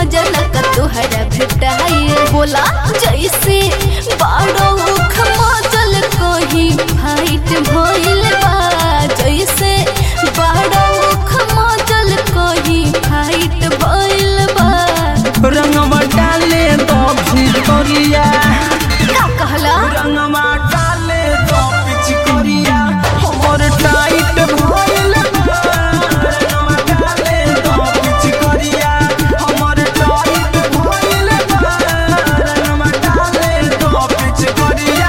मजा न का तोहरा भेटाई बोला जैसे बाड़ो खमजल कहीं फाइट भइल बा जैसे बाड़ो खमजल कहीं फाइट भइल बा रंगवा डाले तो भितरिया का कहला रंगवा डाले तो पिचकरिया हमर टाइट भइल बा रंगवा डाले तो पिचकरिया हमर टाइट भइल बा रंगवा डाले तो पिचकरिया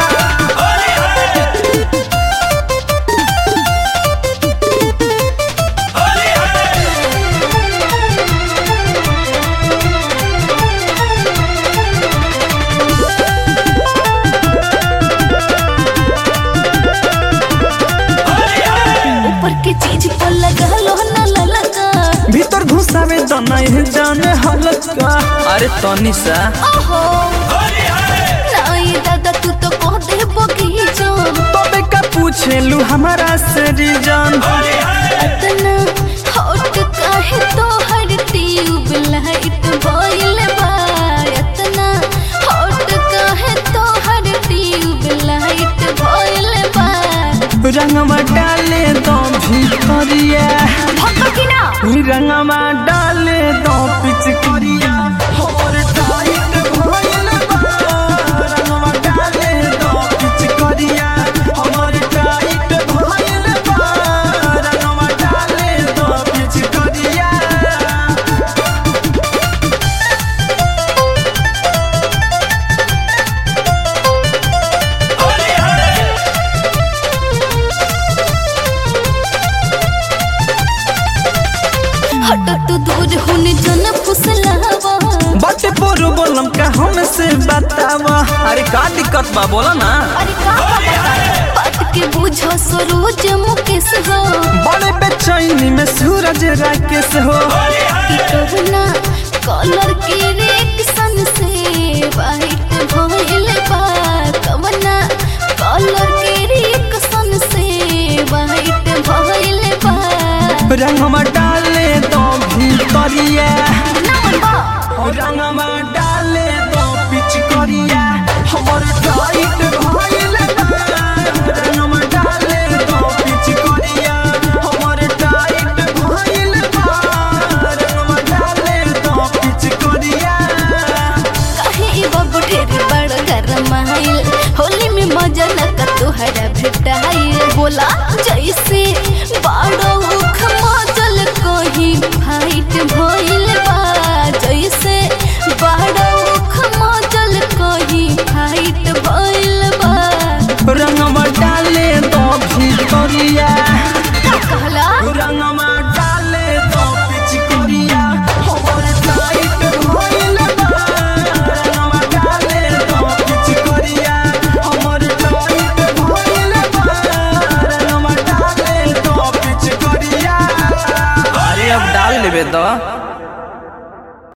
ऊपर के चीज पर लगा लो न ललका भीतर घुसावे तो नहीं जाने हलका अरे तनी सा ओहो नहीं दादा तू तो कह दे बगीचा तबे का पूछेलू हमारा से रीजन अतना हॉट काहे तो हर ट्यूब लाइट भइल बा अतना हॉट काहे तो हर ट्यूब लाइट भइल बा रंगवा डाले तो भितरिया भक्का की ना रंगवा डाले तो पिचकरिया हमर टाइट भइल बा रंगवा डाले तो पिचकरिया हमर टाइट भइल बा रंगवा डाले तो पिचकरिया हट तू दूर होने जन फुसलावा बाटे पोरो बोलम का हमसे बतावा अरे का दिक्कत बा बोला ना अरे का का बता बात के बुझो सरोज मुकेश हो बड़े बेचैनी में सूरज राकेश हो कि कहना कलर के रिएक्शन से वाइट भइल बा कवना कलर के रिएक्शन से वाइट भइल बा रंगवा डाले तो भितरिया नमन बा रंगवा डाले तो पिचकरिया हमर टाइट भइल बा रंगवा डाले तो पिचकरिया हमर टाइट भइल बा रंगवा डाले तो पिचकरिया काहे ई बाबू ढेर बड़ गरमाइल होली में मजा न का तोहरा भेटाइल बोला जैसे बाड़ो खमजल कहीं फाइट भइल बा जैसे बाड़ो खमजल कहीं फाइट भइल बा रंगवा डाले तो भितरिया का कहला रंगवा डाले तो पिचकरिया हमर टाइट भइल बा रंगवा डाले तो पिचकरिया हमर टाइट भइल बा रंगवा डाले तो पिचकरिया अरे अब डाल लेबे तो